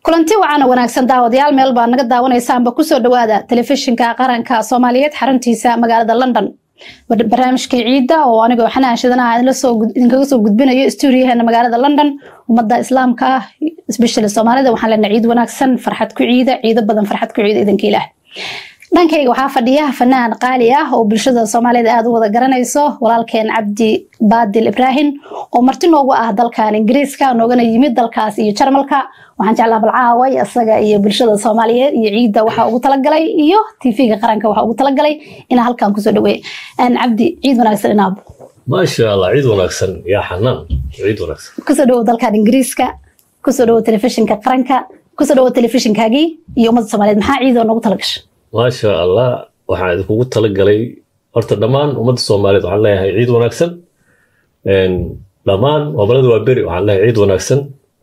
kulanti wacaana wanaagsan daawadayaal meel baa naga daawanaysaanba kusoo dhawaada telefishinka qaranka soomaaliyeed xaruntiisa magaalada london barnaamijkii ciidda oo anigoo xanaan shidanaha idinkaga soo gudbinayo stuudiyaheena magaalada london ummadda islaamka ah especially soomaalida waxaan leenahay ciid wanaagsan farxad ku ciida ciido badan farxad ku ciida idanka ilaah dhankayga waxaa fadhiya fanaan qaali ah oo bulshada soomaaliyed aada u wada garanayso walaalkeen cabdi baadil ibraahim oo marti noogu ah dalkan ingiriiska noogana yimid dalkaas iyo jarmalka waxaan jeclaa balcaaway isaga iyo bulshada soomaaliyeed iyo ciidda waxaa ugu talagalay iyo tv-ga qaranka waxaa ugu talagalay inaa halkan kusoo dhaweey cabdi ciid wanaagsan inaab maasha allah ciid wanaagsan yaa xanaan ciid wanaagsan kusoo dhawow dalkan ingiriiska kusoo dhawow telefishinka qaranka kusoo dhawow telefishinkaagii iyo ummadda soomaaliyeed maxaa ciidoo noogu talagasha maasha allah waxaan idinkugu talagalay horta dhammaan ummadda soomaaliyeed waxaan leeyahay ciid wanaagsan dhammaan gobolada waa beri waxaan leeyahay ciid wanaagsan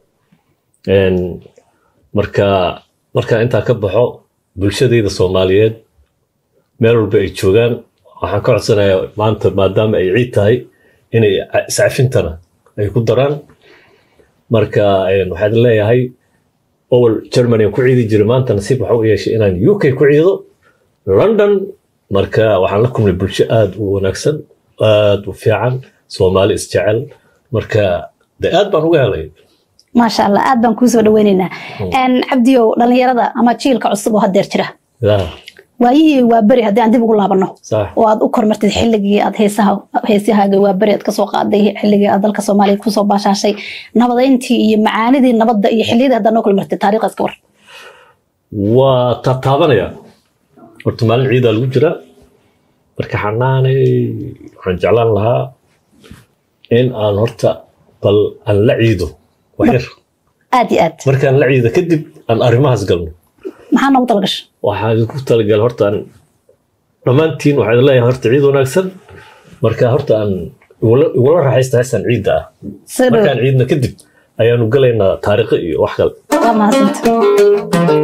marka markaan intaa ka baxo bulshadayda soomaaliyeed meel walba ay joogaan waxaan ka codsanayaa maanta maadaama ay ciid tahay inay iscafintana ay ku daraan marka waxaa idin leeyahay owel germany aan ku ciidi jiray maanta nasiib waxa u yeeshay inaan u k ku ciido london marka waxaan la kulmay bulsho aada u wanaagsan aada u fiican soomaali isjecel marka de aad baan uga helay maasha allah aad baan kuusoo dhaweyneynaa cabdiyow dhalinyarada ama jiilka cusub oo hadeer jira waayihii waa beri haddii aan dib ugu laabano oo aad u kormartid xilligii aad heesaha heesahaaga waa beri aad kasoo qaaday xilligii aad dalka soomaaliya kusoo baashaashay nabadayntii iyo macaanidii nabadda iyo xilliyadii haddaad noo kala martid taariikhdaas ka war waa taataabanaya horta maalin ciidaa lagu jiraa marka xanaanay waxaan jeclaan lahaa in aan horta bal aan la ciido waxyar aad iyo aad markaan la ciido kadib aan arrimahaas galno maxaa noogu talagasha waxaa idinku talagal horta aan dhammaantiin waxaa idin leeyahay horta ciid wanaagsan marka horta aan igula raaxaysta heestan ciidda ah markaan ciidna kadib ayaanu galaynaa taariikho iyo wax kale waa mahadsanta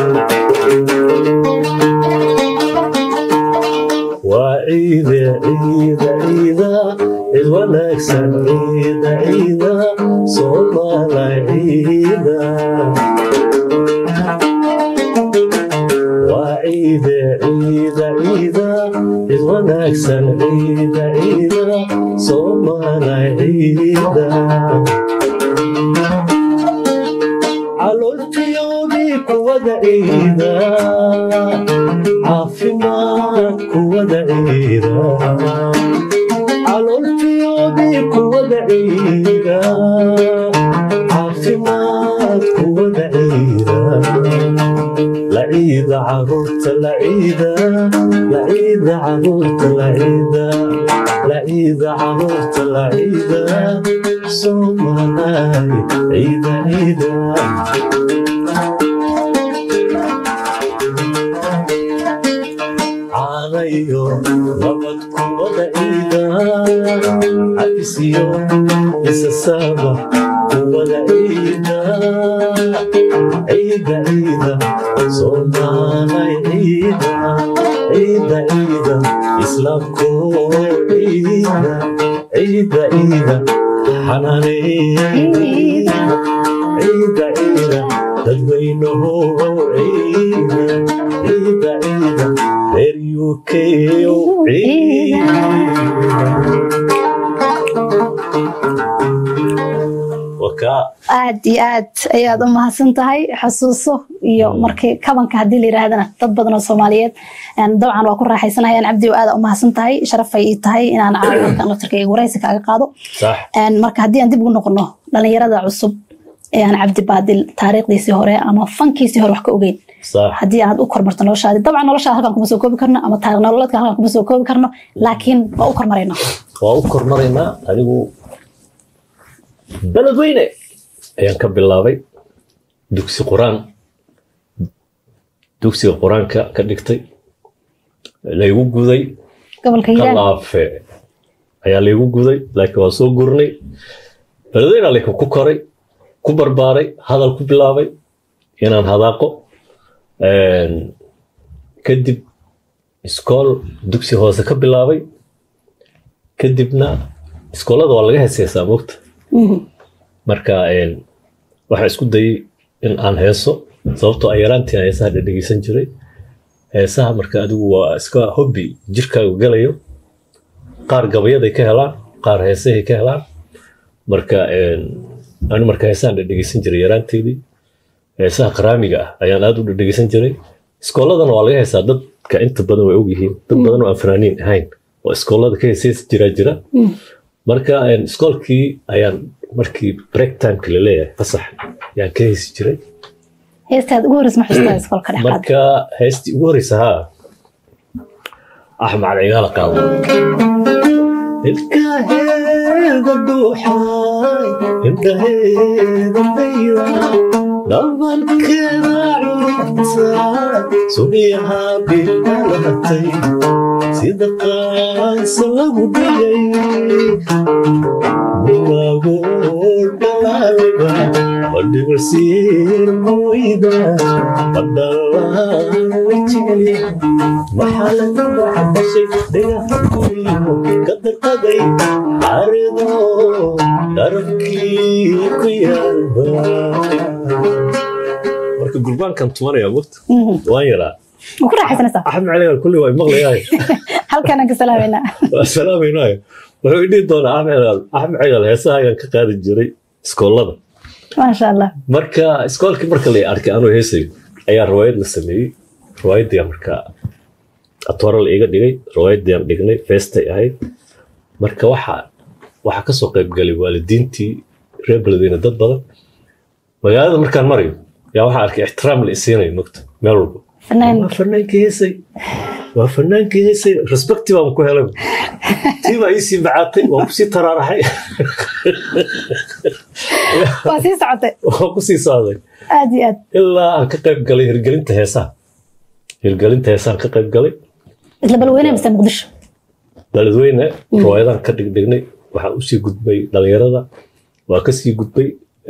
waa ciide ciida ciida cid wanaagsan ciida ciida soomaala ciida waa ciide ciida ciida cid wanaagsan ciida ciida soomaala ciida calooltiyoodii kuwada ciida caafimaad kuwada ciida calooltiyoodii kuwada ciida caafimaad kuwada ciida laciida caruurta laciida laciida caruurta laciida laciida caruurta laciida soomaalaay ciida ciida caanayo nabad kuwada ciida cabisiyo isasaba kuwada ciida ciida ciida soomaalay ciida ciida ciida islaamko ciida ciida ciida xanaane ciida ciida dadweynaho ciida ciida ciida reer uk aad iyo aad ayaad u mahadsan tahay xasuuso iyo markii kabanka haddii la yiraahdana dad badan oo soomaaliyeed dabcan waa ku raaxaysanayaan cabdi aada u mahadsan tahay sharafay ii tahay inaan caawikan laftarkayga waraysi kaaga qaado marka haddii aan dib ugu noqono dhalinyarada cusub ee aan cabdi baadil taariikhdiisii hore ama fankiisii hore wax ka ogeyn haddii aad u kormarto noloshaadi dabcan noloshaada halkan kuma soo koobi karno ama taariikh nololeedka halkan kuma soo koobi karno laakiin waa u kormaraynaa waa u kormaraynaa anigu beledweyne ayaan ka bilaabay dugsi quraan dugsiga qur-aanka ka dhigtay laygu guday gobolka hiiraan kalaafe ayaa laygu guday laakiin waa soo gurnay beledweyne laakiin ku koray ku barbaaray hadal ku bilaabay inaan hadaaqo kadib iskool dugsi hoose ka bilaabay kadibna iskoolada waa laga heeseysaa mogta marka waxaa isku dayay in aan heeso sababtoo ay yaraantii aan heesaha dhadhegeysan jiray heesaha marka adigu waa iska hobby jirkaagu galayo qaar gabayaday ka helaan qaar heesahay ka helaan marka anu marka heesahan dhadhegeysan jiray yaraanteedii heesaha qaraamiga ah ayaan aad u dhadhegeysan jiray iskooladana waa laga heesaa dadka inta badan way ogyihiin dad badan oo aan fanaaniin ahayn oo iskoolada ka heesaysa jiraa jira marka iskoolkii ayaan markii break timeka la leeyahay fasax ayaan ka heesi jiray heestaad ugu horeysa ma xustaa iskoolka dhexaad marka heestii ugu horeysa haa axmed cigaala qaado ilkaheeda dhuuxay indhaheeda dayda dhabankeeda curubta sugiyaha bilalatay sida qaansa lagu dhigay lagu dhaliba badhibirsiin moyda badhalawajeli maxaa lagu baxdashay dhagaxa kuriyo ka darqaday xarido dharabkii ku yaalba marka gurbaankan tumanaya mugta waan yaraa ma ku raaxaysanaysaa axmed caligan kulli waa maqlayahay halkanaan ka salaamayna waa salaamaynayo wuxuu idhihi doonaa axmed axmed cigal heesaha ayaan ka qaadi jiray iskoolada maasha allah marka iskoolkii marka la arkay anuu heesayo ayaa riwaayad la sameeyey riwaayadii marka atoora la iga dhigay riwaayadii aan dhignay feestay ahayd marka waxa waxaa kasoo qayb galay waalidiintii reer beledweyne dad badan magaalada markaan marayo yaa waxaa arkay ixtiraam la isiinayo mogta meel walba fanaan waa fanaankii heesay waa fanaankii heesay respecti baan ku helay tii baa iisii macaatay waan kusii taraaraxay waa sii socotay waan kusii socday aad iyo aad ilaa aan ka qayb galay hirgelinta heesaha hirgelinta heesahan ka qayb galay isla balweyne mise muqdisho daladweyne riwaayadaan ka dhigdhignay waxaan usii gudbay dhalinyarada waa kasii gudbay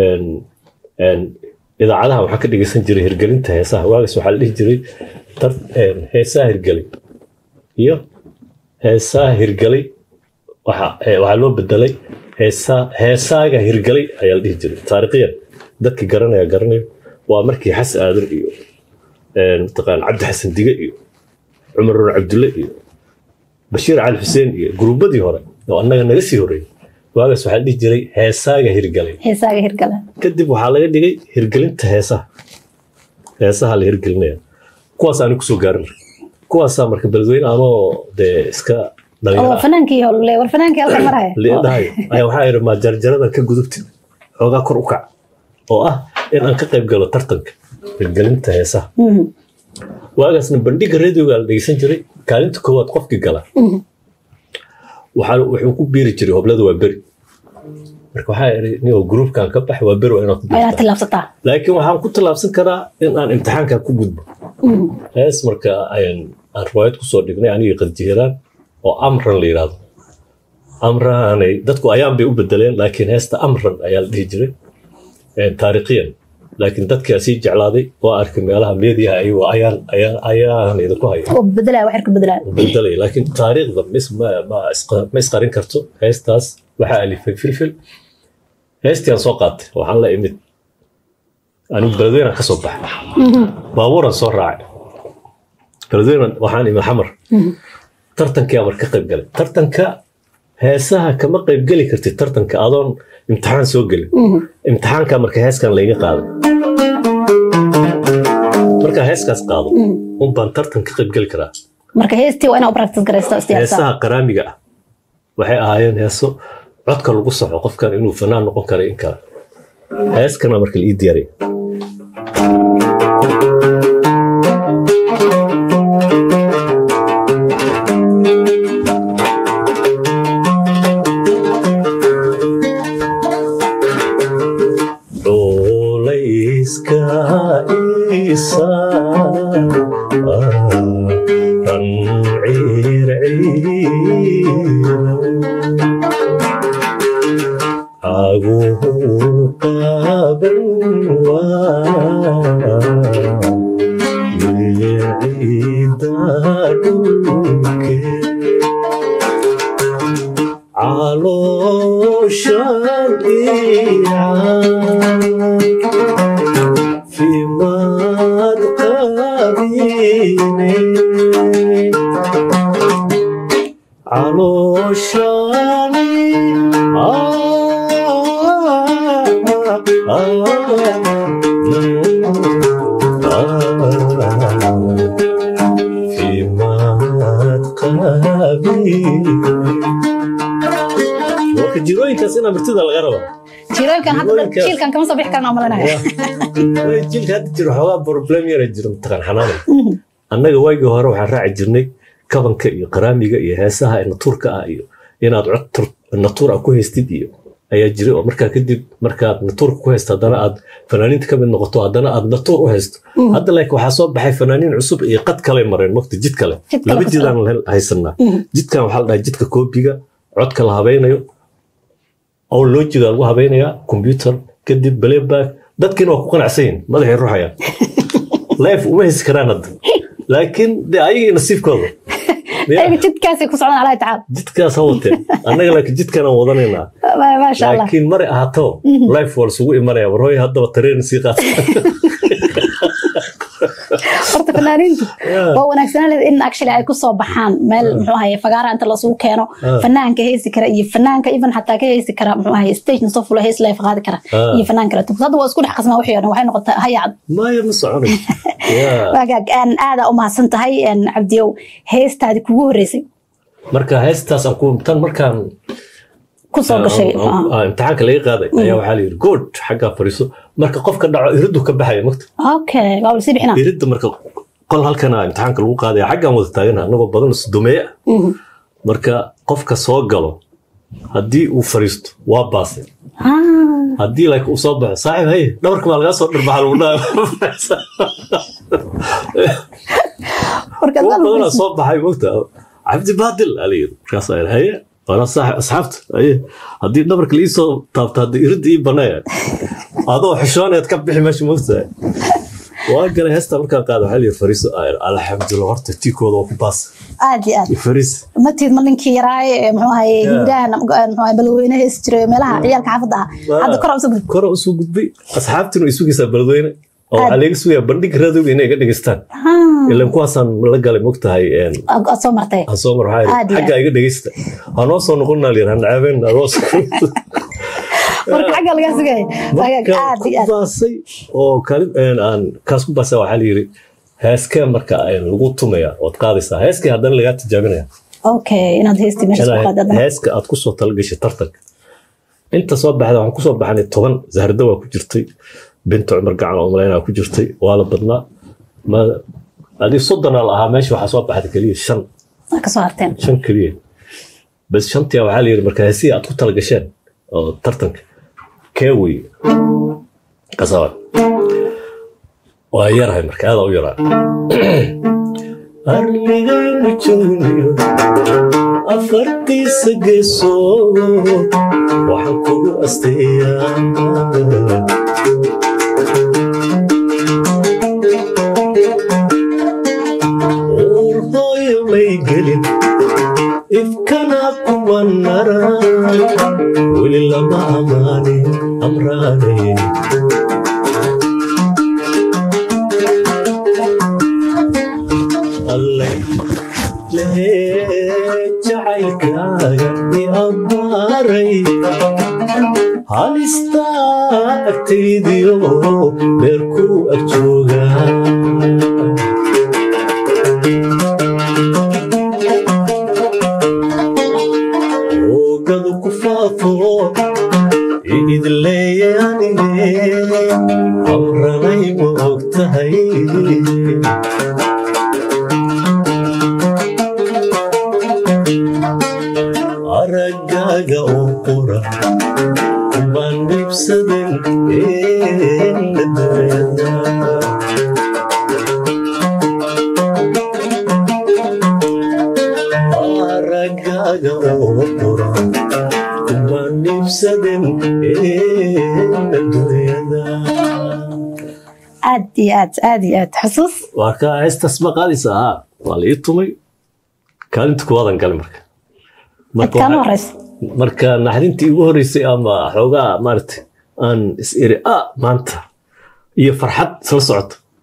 idaacadaha waxaa ka dhegeysan jiray hirgelinta heesaha waagaas waxaa la dhihi jiray heesaha hirgelay iyo heesaha hirgelay waxaa loo bedelay heesaaga hirgelay ayaa la dhihi jiray taariikhiyan dadkii garanaya garanayo waa markii xasan aadan iyo mataqaan cabdi xasan dige iyo cumar run cabdulle iyo bashiir cali xuseen iyo guruubadii hore oo annaga naga sii horreeyey waagaas waxaa la dhihi jiray heesaaga hirgelay heesaaga hirgala kadib waxaa laga dhigay hirgelinta heesaha heesaha la hirgelinaya kuwaas aani kusoo gaarin kuwaasaa marka beledweyne anoo dee iska oo fanaankii hole war fanaankii halkan maraya dhahay ayaa waxaa yidhi maa jarjaradan ka gudubtid xoogaa kor u kac oo ah in aan ka qayb galo tartanka hirgelinta heesaha waagaasna bandhiga radioga la dhegeysan jiray kaalinta koowaad qofkii gala wuxuu ku biiri jiray hoblada waa beri marka waxaa iri nio gruupkan ka bax waa beri waa inaad ku waa inaad tillaabsataa laakiin waxaan ku tallaabsan karaa in aan imtixaankan ku gudbo hees marka aan riwaayad kusoo dhignay anigii qadjihiraan oo amran la yidhaahdo amranay dadku ayaan bay u bedeleen laakiin heesta amran ayaa la dhihi jiray taariikhiyan laakiin dadkaa sii jeclaaday waa arkay meelaha meediyaha ayagoo ayaan ayaan ayaan idinku haya oo bedelaya wax ka bedelaya bedelay laakiin taariikhda mis ma ma isqa- ma isqarin karto heestaas waxaa alifay filfil heestii aan soo qaatay waxaan la imid anigu beledweynaan ka soo baxay baabuuran soo raacay beledweynan waxaan imid xamar tartankii amar ka qayb galay tartanka heesaha kama qayb geli kartid tartanka adoon imtixaan soo gelin imtixaanka marka heeskan layga qaaday markaa heeskaas qaado un baan tartan ka qayb geli karaa marka heestii waa inaa u practice garaysto istiyaasa heesaha qaraamiga ah waxay ahaayeen heeso codka lagu soco qofkan inuu fanaan noqon kara in kale heeskana marka la ii diyaariya Culayska isa ran caguhu qaban waa dhulke calooshan maad qaabine calooshani fiimaad qaabine marka jirooyinkaas inaa martida laga raba jirooyinkan hadda Jirooyinka- jiilkan kama soo bixi karna malanaya jilka hadda jiro xoogaa problem yara jiro mataqaan xanaanay annaga waagii hore waxaan raaci jirnay kabanka iyo qaraamiga iyo heesaha ee natuurka ah iyo inaad cod tur- natuur ah ku haystid iyo ayaa jiray oo markaa kadib markaad natuurka ku haysto haddana aad fanaaniinta ka mid noqoto haddana aad natuur u haysto hadda like waxaa soo baxay fanaaniin cusub iyo qad kale mareen waqti jid kale Jid kale laba ku jidaan haysanaa jidkan waxaa la dhahay jidka koobiga codka la habaynayo oo loojiga lagu habaynayaa computer kadib playback dadkiina waa ku qanacsan yihin madaxay ruxayaan life uma haysi karaan hadda laakiin de ayagii nasiibkooda Ya, ayaga jidkaasay ku socdaan alahi tacaala jidkaas ha wateen annaga laakiin jidkan aan wadanaynaa Ma- maasha allah laakiin mare ahaato life waa lasugu imanaya war hooy haddaba tareen sii qaata horta fanaaniintu Yeah. waa wanaagsanaan leed in actually ay kusoo baxaan meel muxuu ahaye fagaara inta lasugu keeno Ah. fanaanka heesi kara iyo fanaanka even xataa ka heesi kara muxuu ahaye stage soo fulo hees life qaadi kara Ah. iyo fanaan kale hadda waa isku dhex qasmaa wixii oo dhan waxay noqotay hayacad maya ma soconay Ya. waagaag aan aada u mahadsan tahay een, cabdiyow heestaadii kugu horreysay marka heestaas aan ku tan markaan kusoo gashay aan- aan- aan imtixaanka laga qaaday ayaa waxaa la yidhi good xaggaa fadhiiso marka qofka dhaco iriddu ka baxaya magta okay waa lasii bixinaa iridda marka qol halkana imtixaanka lagu qaadaya xaggaan wada taagana anagoo badan isdumeeye ah Mhm. marka qofka soo galo haddii uu fariisto waa baasay Ah, haddii like uu soo baxo saaxib haye dhabarka baa lagaa soo dhirbaxa lagu dhaha marka kuwa dad- badanaa soo baxay mogta cabdi baadil alayiri markaas ayir haye waana saaxib asxaabta haye haddii dhabarka liii soo taabto haddii iridda ii banaya adoo xishoonayd ka bixi meesha mogta waa galay heesta markaan qaada waxaa layiri fariiso ayir alxamdulillah horta tiikooda waa ku baas aad iyo aad fariis matiid ma ninkii yaraaye ee muxuu ahaye Yeah. hiirahan muxuu ahaye balweyne heesi jiray meelaha ciyaalka xaafadda ah hadda kor usoo gudub kora usoo gudbay asxaabtina way sugaysaa beledweyne oo waxaa laga sugayaa bandhig radowga inay ga dhegeystaan ilan kuwaasaan la galay mogtahay aad soo martay hasoomar Aad waxaa iyo xaggaa iga dhegeysta hanoo soo noqonnaa layir hancaabeen aroos marka xagga lagaa sugaya waagaag marka aad ku iyo aad baasay oo kaalin aan kaas ku baasa waxaa layiri heeskee marka een lagu tumaya ood qaadaysaa heeskii haddana lagaa tijaabinaya okay inaad heestii meesha ku qaadada heeska aad kusoo talagashay tartanka inta soo baxda waxaan kusoo baxnay toban zaharda waa ku jirtay binta cumar gacan oo malaynaa ku jirtay waa la badnaa ma adii soddonaa la ahaa meesha waxaa soo baxday keliya shan ka soo harteen shan keliya bas shantii waxaa la yidhi marka heesihii aad ku talagasheen oo tartanka kee wey kasaba waa yarahay marka aadaa u yaraa arligaynu joognayo afartiisa geesood waxaan kugu asteeyaa uur hooyo may gelin ifkana kuwa nara weli lama amaanin amraanayn alle lehee jacaylkaaga i abbaaray halistaa agtaydiyo beerku ag joogaa oogadu ku faafo idleeye anige amranay ma og tahay araggaaga oo qura kumbaan dhibsaden eendadayada aragaaga oo qura kumbaan dhibsaden eendadayada aad iyo aad aad iyo aad xusuus waa ka heestaas ma qaadaysa haa waa la ii tumay kaalinta kuwaadan galay marka Marka adkaan u waxaa- horeysa marka naxdintii ugu horeysay ama xoogaa maaragtay aan is iri ah maanta iyo farxad isla socoto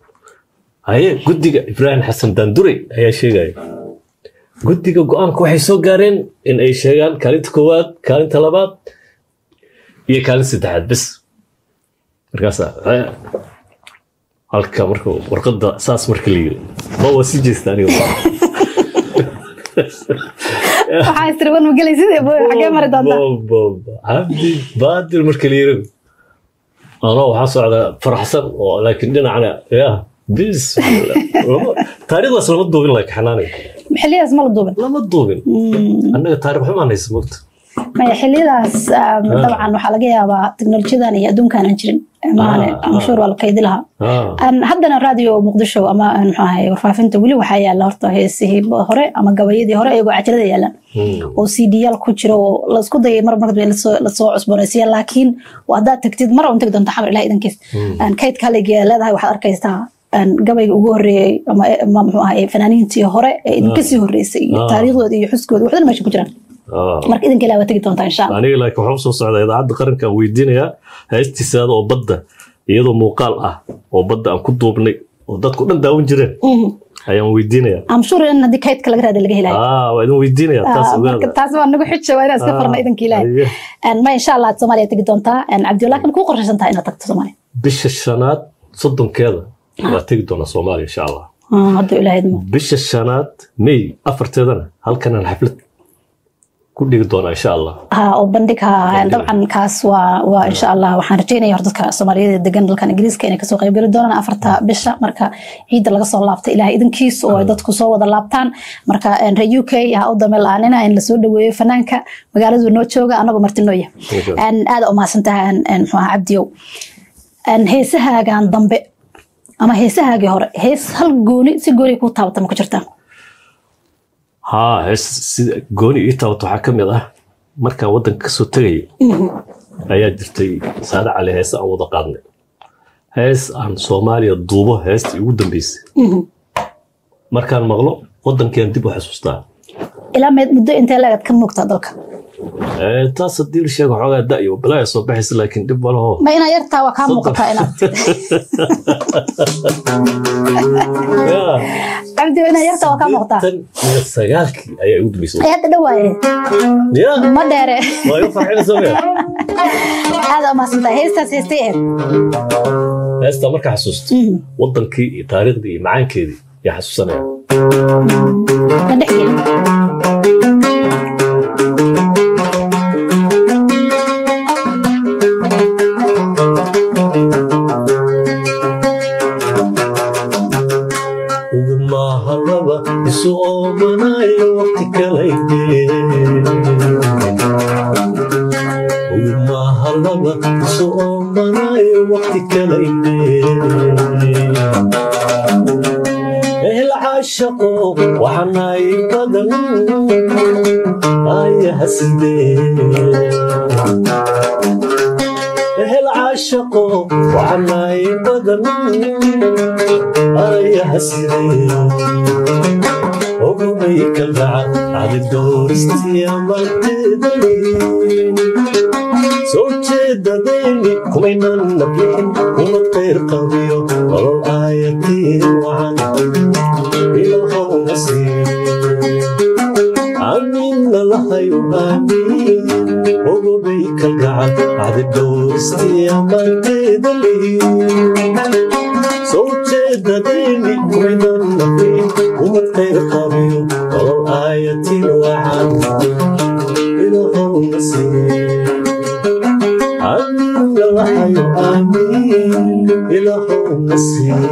haye guddiga ibraahim xasan daandure ayaa sheegaya guddiga go-aanka waxay soo gaareen in ay sheegaan kaalinta koowaad kaalinta labaad iyo kaalin saddexaad bes markaasa eh, halka marka warqadda saas marka la yiri ma waa sii jeesta aniga waxaa istiraban ma gelay sidee booy xagee mari doontaa cabdi baadir marka la yiri anoo waxaa socdaa faraxsan oo laakiin dhinacna ya bis taariikhdaas lama duubin laakiin xanaanay xiliyadaas ma la duubin lama duubin annaga taarikh xumaan haysa mogta maya xiliyadaas um, dabcan waxaa laga yaabaa teknolojiyadan iyo adduunkan aan jirin maane Ah, mashhuur waa la kaydi lahaa Ah, Aan haddana radio muqdisho ama aan muxuu ahaye warfaafinta weli waxaa yaala horta heesihii hore ama gabayadii hore iyagoo cajalada yaalaan hmm. oo cdyaal ku jiro oo laisku dayay mar markad lasoo lasoo cusboonaysiya laakiin waa haddaad tagtid mar un tagi doonta xamar ilaah idankiis Aan kaydka haligeeda leedahay waxaad arkaysaa aan gabayga ugu horeeyey ama ama muxuu ahaye fanaaniintii hore ee idinka sii horeysay iyo Ah. taariikhdooda iyo xuskooda waxdana meesha ku jiraan Ah. marka idinka ilaah waa tegi doontaa insha allah aniga laakiin waxaan usoo socdaa idaacadda qaranka aan weydiinayaa heestiisaada oo badda iyadoo muuqaal ah oo badda aan ku duubnay oo dadku dhan daawan jireen Mhm. ayaan weydiinayaa am sure in haddii kaydka laga raada laga helayo ah waa idin weydiinayaa taas Ah, marka ogaada taas waa nagu xija waa inaan iska farna idanka ilaahay Aye. Een, ma insha allah soomaaliya tegi doontaa Een, cabdi laakiin kuu qorshaysan tahay inaad tagto soomaaliya bisha shanaad soddonkeeda waa tegi doonaa soomaaliya insha allah Ah, hadduu ilaahay idmo bisha shanaad may afarteedana halkanaan xaflad ku dhigi doonaa insha allah ha oo bandhig ha dabcan kaas waa waa insha allah waxaan rajeynaya hor dadka soomaaliyeed ee degan dalkan ingiriiska inay kasoo qaybgeli doonaan afarta bisha marka ciidda laga soo laabta ilaahay idankiis oo ay dadku soo wada laabtaan marka een, reer u k ha u dame la-aanina in lasoo dhaweeyo fanaanka magaaladu noo jooga anagoo martinooya Okay. Een, aada u mahadsantahay een, een, muxuu ahaa cabdiyow Een, heesahaagan dambe ama heesahaagii hore hees hal gooni si gooni kuu taabata ma ku jirtaa haa hees sida gooni ii taabato waxaa ka mid ah markaan waddanka kasoo tegayay ayaa jirtay saade cali heese aan wada qaadnay hees aan soomaaliya duubo heestii ugu dambeysay markaan maqlo waddankiaan dib u xasuustaa ilaa meed muddo intee leegad ka muugtaa dalka Eh, taas haddii la sheego xoogaa da'yo balaya soo baxaysa laakiin dhib malaho ma inaa yartaa waa kaa muuqataa inaad Ya, cabdi inaa yartaa waa kaa muuqataa tan iyo sagaalkii ayaa igu dambeysay ay hadda dhawaaye ya ma dheere waa igu farxinaysa maya aada umahadsantahay heestaas heestay ahayd heestaa markaa xasuusto Mhm. waddankii iyo taariikhdii iyo macaankeedii yaa xasuusanaya ma dhex gelin ugumahalaba isu oomanayo waqti kalayde ugumahalaba isu oomanayo waqti kalayde ehel caashaqo waxanay badan ayaha sidee ehel caashaqo waxanay badan ayaha sidee ogumay kalgaca adi dooristiya marteedani soo jeedadayni kumaynan nabyin uma qayr qabiyo nolol aayatiin wacan ilahowna sii amiinna lahayo aamiin ogumay kalgaca adi dooristiya marteedani soo jeedadayni kumaynan nabyin uma qayr qabiyo nolol aayatiin wacan ilahowna sii آمين الحي آمين إله النسيم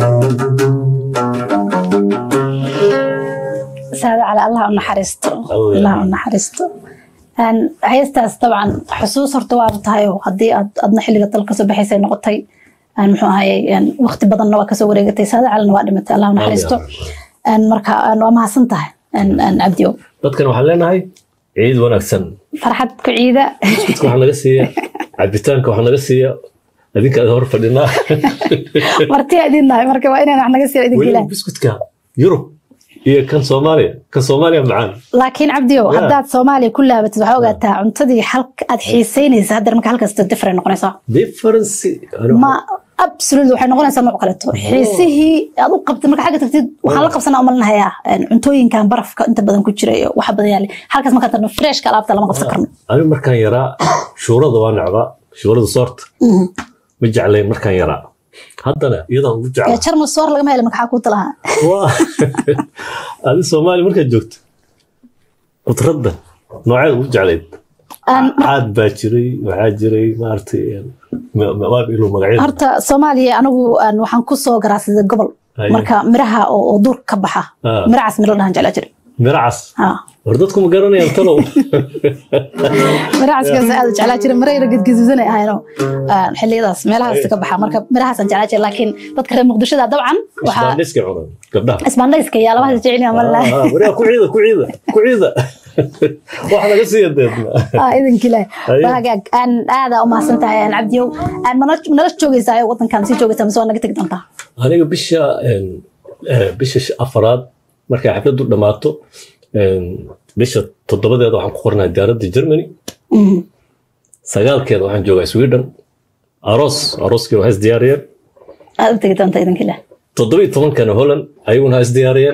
saada cali allah u naxariisto Allah. allah u naxariisto Een, heestaas dabcan xusuus horta waaba tahay oo haddii aad adna xilliga dalka soo baxaysay noqotay een, muxuu ahaye een, waqti badanna waa kasoo wareegatay saada calina waa dhimatay allah u naxariisto Een, marka een, waa mahadsan tahay een, een, cabdiyow dadkan waxaan leenahay ciid wanaagsan farxad ku ciida biskudka waxaa naga siiya cabitaanka waxaa naga siiya adinka hor fadhinaa martiya idin nahay marka waa inaan wax naga siiyo idinka weliba ilaah biskudka yurub iyo kan soomaaliya kan soomaaliya macaan laakiin cabdiyow Yeah. haddaad soomaaliya ku laabatid waxaa ogaataa cuntadii halka aad xiiseynaysa haddana marka halkasta different noqonaysaa difference ma absolutely waxay noqonaysaa nooc kaleeto xiisihii aad u qabtay marka xagga tagtid waxaan la qabsanaa umalinahayaa cuntooyinkan barafka inta badan ku jira iyo waxa badan yaale halkaas markaan tarno freshka alaabta lama qabsan karno anigu markaan yaraa shuurada waa necbaa shuurada soorta ma jeclayn markaan yaraa haddana iyadaan ugu jeclaa jarmal soor lagama helo maxaa kuu talahaa waa adi soomaaliya markaad joogto khudradda nooceed ugu jeclayd caad baa jiray waxaa jiray maaragtay maab ilo magacyada horta soomaaliya anigu waxaan ku soo garaacsaday gobol marka miraha oo duur ka baxa miracaas miro dhahan jeclaa jiray miracas war dadku ma garanayaan talow miracaskaas aad jeclaa jiray mirayna gedgedudana ahayno xilliyadaas meelahaas ka baxa marka mirahaasaan jeclaa jiray laakiin dadka reer muqdishada dabcan isbaandhiska cunan gabdhaha isbaandhayska yaa labahaas jecelina mallah waraa ku ciida ku ciida ku ciida wax naga siiya deedna idinkile hagaag aan aada u mahadsan tahay aan cabdiyow aan nala joogaysaa wadankan sii joogaysaa mise waa naga tegi doontaa aniga bisha bisha afaraad markay xafladdu dhammaato bisha toddobadeeda waxaan ku qornaa diyaaradda germany sagaalkeeda waxaan joogaa sweden aroos arooskii waa isdiyaariyeen aad u tegi doontaa idinkile toddoba iyo tobankana holland ayaguna ha isdiyaariyeen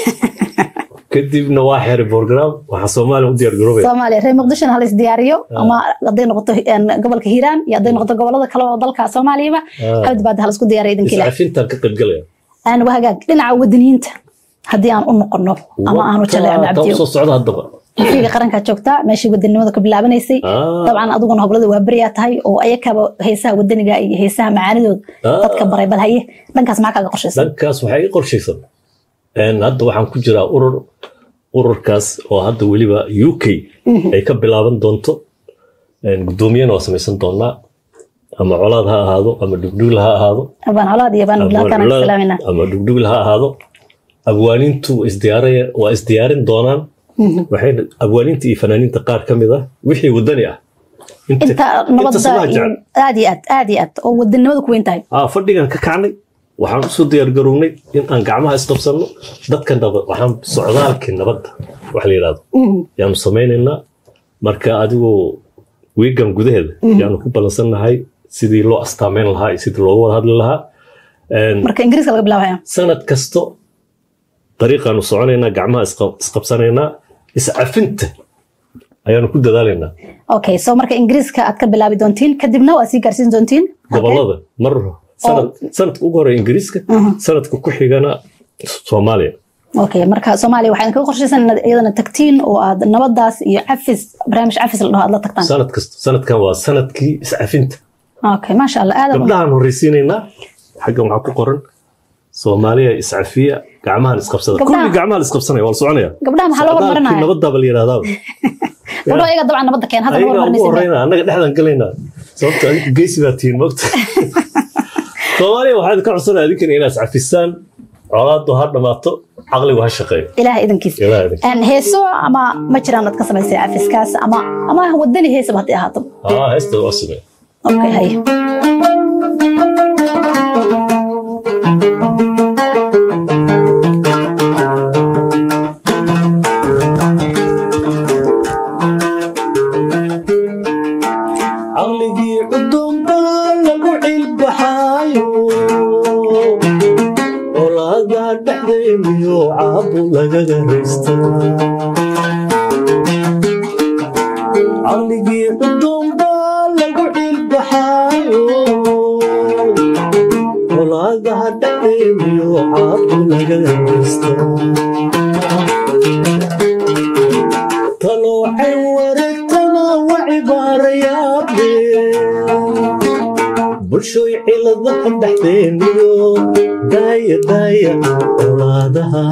kadibna waa xeeray program waxaa soomaaliya u diyaar garoobaya soomaaliya reer muqdishona hala isdiyaariyo ama hadday noqoto gobolka hiiraan iyo hadday noqoto gobolada kale oo dalka soomaaliyaba xabad baad hala isku diyaariya idinkile iscafintaan ka qaybgalaya aan wahagaag dhinaca wadaniyiinta haddii aan u noqono ama aanu jaleecno cabdiyo soo socda haddaba fiiga qarankaa joogtaa meeshii wadanimada ka bilaabanaysay dabcan adiguna hoblada waa beriyaa tahay oo ayakaba heesaha wadaniga iyo heesaha macaanidooda dadka baray bal haye dhankaas maxaa kaaga qorshaysan dhankaas waxaa ii qorshaysan hadda waxaan ku jiraa urur ururkaas oo hadda weliba u k ay ka bilaaban doonto guddoomiyana waa samaysan doonaa ama colaad ha ahaado ama dhugdhugl ha ahaado ama dhugdhugl ha ahaado abwaaniintu waa isdiyaarin doonaan waxay abwaaniinta iyo fanaaniinta qaar ka mid ah wixii wadani ah inta nabadda aad iyo aad aad iyo aad oo wadanimada ku weyn tahay fadhigan ka kacnay waxaan usoo diyaar garownay in aan gacmaha isqabsanno dadka nabad waxaan socdaalkii nabadda wax la yidhahdo yaanu samaynaynaa marka adigoo wiigan gudaheeda yaanu ku balansannahay sidii loo astaameyn lahaa iyo sidii looga wada hadli lahaa marka ingiriiska laga bilaabaya sanad kasto dariiqaanu soconaynaa gacmaha isqabsanaynaa iscafinta ayaanu ku dadaalaynaa okay so marka ingiriiska aad ka bilaabi doontiin kadibna waa sii gaarsiin doontiin gobolada mar sanadka ugu horeya ingiriiska sanadka ku xigana soomaaliya okay marka soomaaliya waxaa idinkaga qorshaysan inaad iyadana tagtiin oo aad nabadaas iyo cafis barnaamij cafis la dhaho aad la tagtaan sanad kasta sanadkan waa sanadkii iscafinta okay maasha allah aad gabdhahaan horreysiinaynaa xaggan waxaa ku qoran soomaaliya iscafiya gacmahan isqabsada kulli gacmahan isqabsanaya waa la soconaya gabdhaha maxaa loo horumarinaya nabadaaba la yidhahdaaba gabdho ayaga dabcan nabadda keen hadda ugu horeyna annaga dhexdan galaynaa sababta adinku geysi baa tihiin mogta soomaaliya waxaa idinka codsanaya adinkana inaad iscafisaan colaadu ha dhamaato caqligu ha shaqeeyo ilaah idankiis ilaah idin heeso ama ma jiraan aad ka samaysay cafiskaas ama ama wadani heesaba haddii ahaato aa heesta waa samee okay haye caqligii cudumba lagu cilbaxaayo olaada dhexdeeniyo caabu lagaga raysta caqligii cudumba lagu cilbaxaayo olaada dhexdeeniyo caabu lagaga raysta taloocay wareegtana wa cibaarayaabde bulshoy ciladaha dhexdeeniyo daaya daaya olaadaha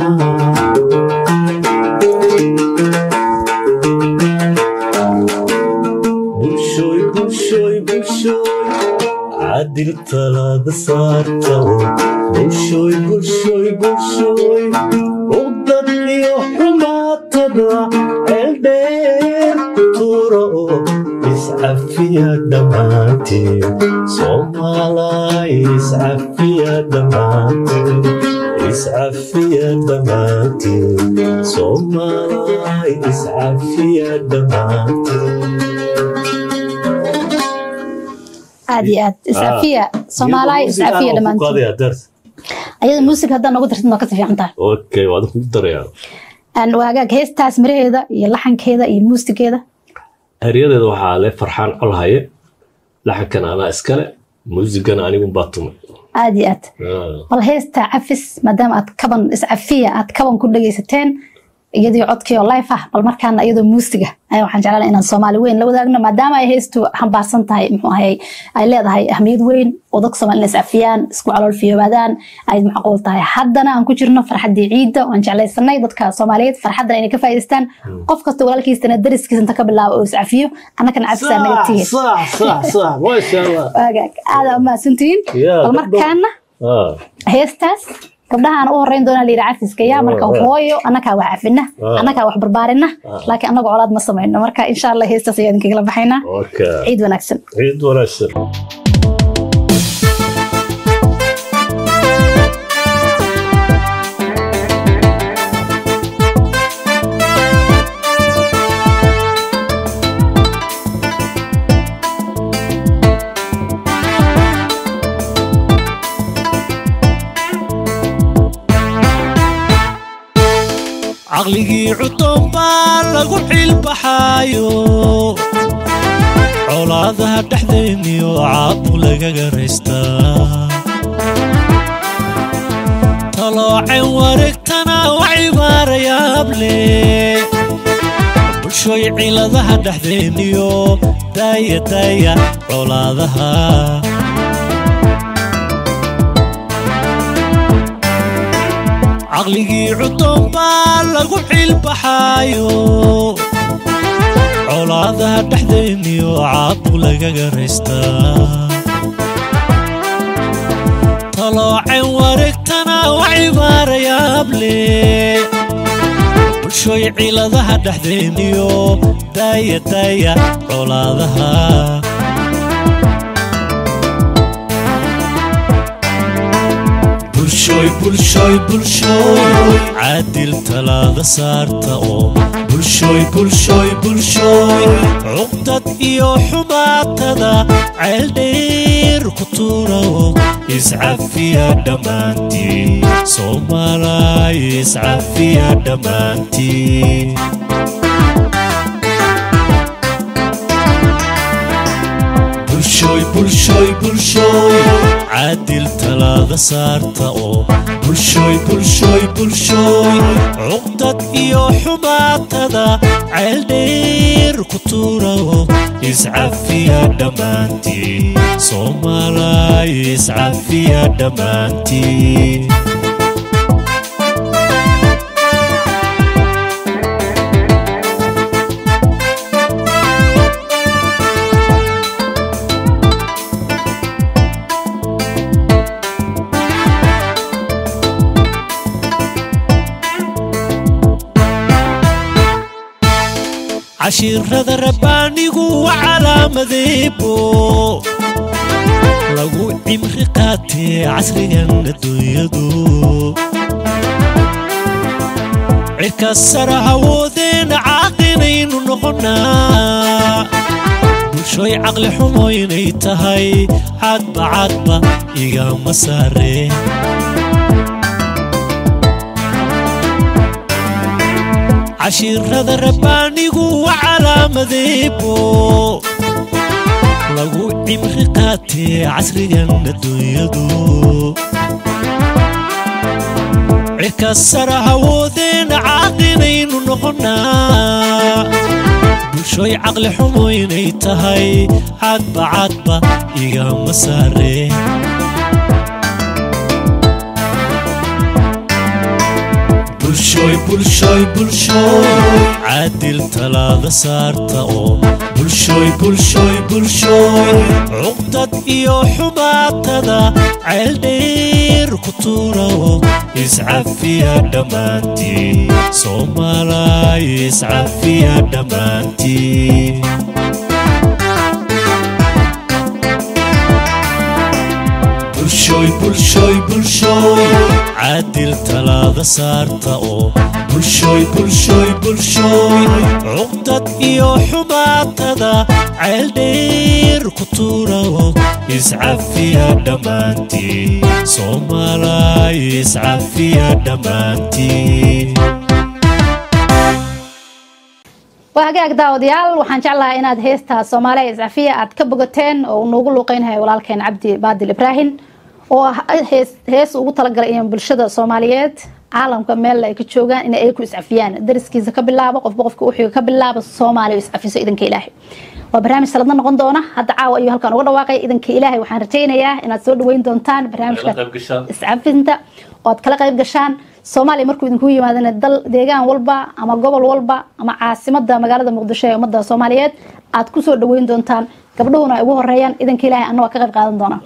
bulshoy bulshoy bulshoy cadil talaada saartao bulshoy bulshoy bulshoy uqdad iyo xumaatada ceeldheer tuura oo iscafiya dhammaanteen soomaalay iscafiya dhammaanteen iscafiya dhammaanteen soomaalay iscafiya dhammaanteen aad iyo aad iscafiya soomaaliya iscafiya dhammaantiin ayada muusig haddaan noogu dartid waa kasi fiican tahay okay waad ku darayaa waagaag heestaas miraheeda iyo laxankeeda iyo muusigeeda eryadeeda waxaa le farxaan colhaye laxankana anaa iskale muusigana anigunbaa tumay aad iyo aad bal heesta cafis maadaama aad kaban iscafiya aad kaban ku dhegaysateen iyadii codkii oo life ah bal markaana iyadoo muusiga ayaa waxaan jeclaan inaan soomaali weyn la wadaagno maadaama ay heestu xambaarsan tahay muxuu ahay ay leedahay ahmiyad weyn oo dadka soomaali inay iscafiyaan isku calool fiyoobaadaan ay macquul tahay haddana aan ku jirno farxaddii ciidda waan jeclaysanay dadka soomaaliyeed farxaddana inay ka faa'iidaystaan qof kasta walaalkiisana dariskiisa inta ka bilaabo oo iscafiyo annakana cafisaa naga tihin waagaag aada umahadsantihiin bal markaana heestaas gabdhahaan u horeyn doonaa layidhi cafiska yaa marka hooyo annakaa wax cafina annakaa wax barbaarina laakiin annagu colaad ma samayno marka insha allah heestaas ayaa idinkagala baxaynaa ciid wanaagsan ciid wanaagsan caqligii cuddoon baa lagu ciilbaxaayo colaadaha dhexdeenniyo caabu lagaga raystaa taloocen wareegtana wa cibaarayaable bulshooy ciladaha dhexdeenniyo daaya daaya colaadaha caqligii cuddoon baa lagu ciilbaxaayo colaadaha dhexdeenniyo caabu lagaga raystaa taloocen wareegtana wa cibaarayaable bulshooy ciladaha dhexdeenniyo daaya daaya colaadaha caadil talaada saarta oo cuqdad iyo xumaatada ceeldheer ku tuura oo iscafiya dhammaantii soomaalay iscafiya dhammaantii caadil talaada saarta oo cuqdad iyo xumaatada ceeldheer ku tuura oo iscafiya dhammaantii soomaalay iscafiya dhammaantii cashiirada rabbaanigu wa calaamadeebo lagu cimri qaatee casrigan adduunyadu cirka sara hawoodeen caaqinaynu noqonnaa bulshooy caqli xumo inay tahay cadba cadba igama saareen cashiirada rabbaanigu wa calaamadeebo lagu cimri qaatee casrigan adduunyadu cirka sara hawoodeen caaqinaynu noqonnaa bulshooy caqli xumo inay tahay cadba cadba igama saareen caadil talaada saarta oo cuqdad iyo xumaatada ceeldheer ku tuura oo iscafiya dhammaantii soomaalay iscafiya dhammaantii caadil talaada saarta oo bulshooy bulshooy bulshooy cuqdad iyo xumaatada ceeldheer ku tuurawo iscafiya dhammaantii soomaalay iscafiya dhammaantii waa hagaag daawadayaal waxaan jeclahaa inaad heesta soomaaliya iscafiya aad ka bogateen oo uu noogu luuqeynaya walaalkeen cabdi baadil ibraahim oo ah hees hees ugu talagalay in bulshada soomaaliyeed caalamka meel ay ka joogaan in ay ku iscafiyaan dariskiisa ka bilaabo qofba qofka uxiga ka bilaabo soomaaliya iscafiso idanka ilaahay waa barnaamij saladna noqon doona hadda caawa ayuu halkan uga dhawaaqay idanka ilaahay waxaan rajaynayaa inaad soo dhaweyn doontaan barnaamijka qayb gashaan. iscafinta oo aad kala qayb gashaan soomaaliya markuu idinku yimaadana dal deegaan walba ama gobol walba ama caasimada magaalada muqdisho ee ummadda soomaaliyeed aad kusoo dhaweyn doontaan gabdhuhuna ay ugu horeeyaan idanka ilaahay anna ka qayb qaadan doona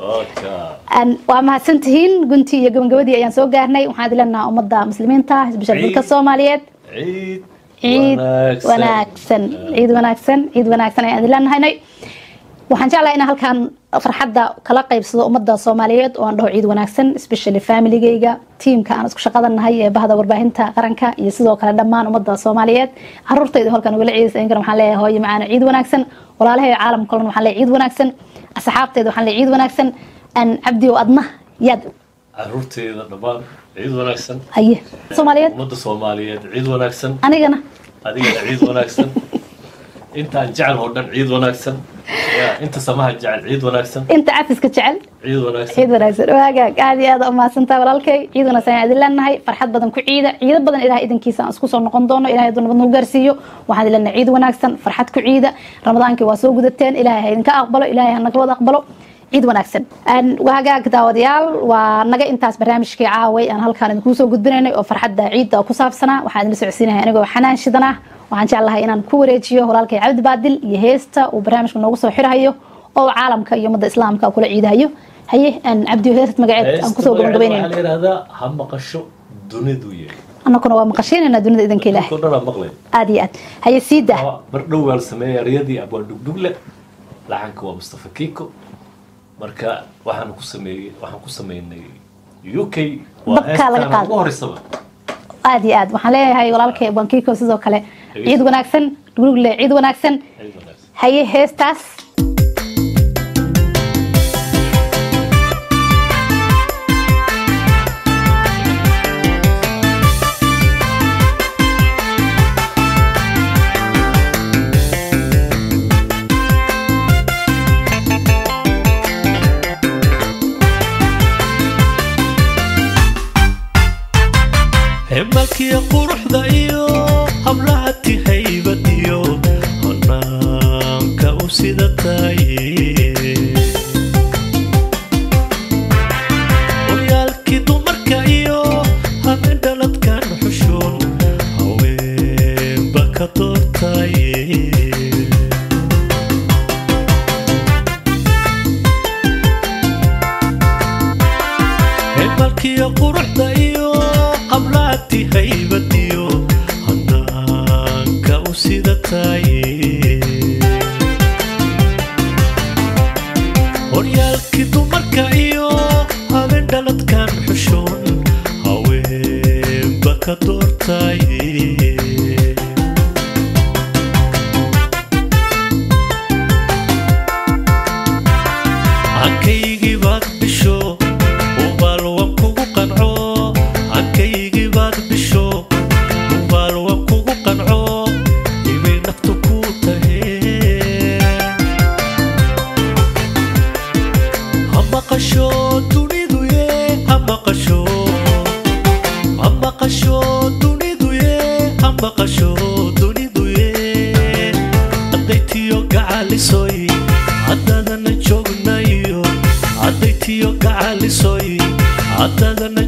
Aan- waa mahadsantihiin guntii iyo gabagabadii ayaan soo gaarnay waxaan idin leenahaa ummadda muslimiinta isbishal Ciid. dalka soomaaliyeed ciid ciid wanaagsan ciid wanaagsan ciid wanaagsan ayaan idin leenahaynay waxaan jeclahay inaan halkan farxadda kala qaybsado ummadda soomaaliyeed oo aan dhaho ciid wanaagsan especially familigayga tiimka aan isku shaqada nahay ee bahda warbaahinta qaranka iyo sidoo kale dhammaan ummadda soomaaliyeed caruurtayda halkan ugala ciidaysa inkana waxaan leeyahay hooyo macaana ciid wanaagsan walaalahay caalamka kalena waxaan leeyahay ciid wanaagsan asxaabtayda waxaan leeyahay ciid wanaagsan aan cabdiyo adna yaad caruurteeda dhammaan ciid wanaagsan haye soomaaliyeed ummadda soomaaliyeed ciid wanaagsan anigana adigana ciid wanaagsan intaan jecel oo dhan ciid wanaagsan Ya, inta samaha jecel ciid wanaagsan inta cafiska jecel ciid wanaagsan ciid wanaagsan waagaag aad iyo aad umahadsantaa walaalkay ciid wanaagsan ayaan idin leenahay farxad badan ku ciida ciido badan ilahay idankiisa aan isku soo noqon doono ilahay hadduu nabad nagu gaarsiiyo waxaan idin leenahay ciid wanaagsan farxad ku ciida ramadaankii waa soo gudateen ilahay ha idinka aqbalo ilahay ha naga wada aqbalo ciid wanaagsan Aan waagaag daawadayaal waa naga intaas barnaamijkii caaway aan halkaan idinkuu soo gudbinaynay oo farxadda ciidda ku saabsanaa waxaan idin socodsiinahay anigoo xanaan shidanah waxaan jeclahay inaan ku wareejiyo walaalkay cabdi baadil iyo heesta uu barnaamijka noogu soo xirahayo oo caalamka iyo ummadda islaamka kula ciidahayo haye aan cabdiyo heesad magaceed aan kusoo waxaa gabagabeynayno la yidhahdaa ha maqasho dunidu yahay annaguna waa maqashiinaynaa dunida idanka ilaahay dadkoo dhan aa maqlay aad iyo aad haye sii dah mar dhow waa la sameeyay eryadii abwaan dhugdhugle laxanka waa mustafa kiko marka waxaan ku sameeyey waxaan ku sameynay u k waa Dabkaa laga heestaan qaaday. ugu horeysaba aad iyo aad waxaan leeyahay walaalkay bankiiko sidoo kale ciid wanaagsan dhurugle ciid wanaagsan ciid wanaagsan haye heestaas hemalkiya quruxda iyo hablahati haybad iyo hanaanka u sida taye horyaalkii dumarka iyo habeen dhaladkan xushuun haweenba ka doortaye hemalkiyo quruxda iyo hablaati haybadiyo hanaanka u sida taye horyaalkii dumarka iyo habeen dhaladkan xushoon haweenba ka doortaye hankaygii baad bisho ubaal waan kugu qanco hankaygii baad bisho ubaal waan kugu qanco ibay naftu ku tahee ha maqasho dunidu ye ha maqasho ha maqasho dunidu ye ha maqasho dunidu ye haddaytiyo gacalisoy haddadana joognayo haddaytiyo gacalisoy haddadana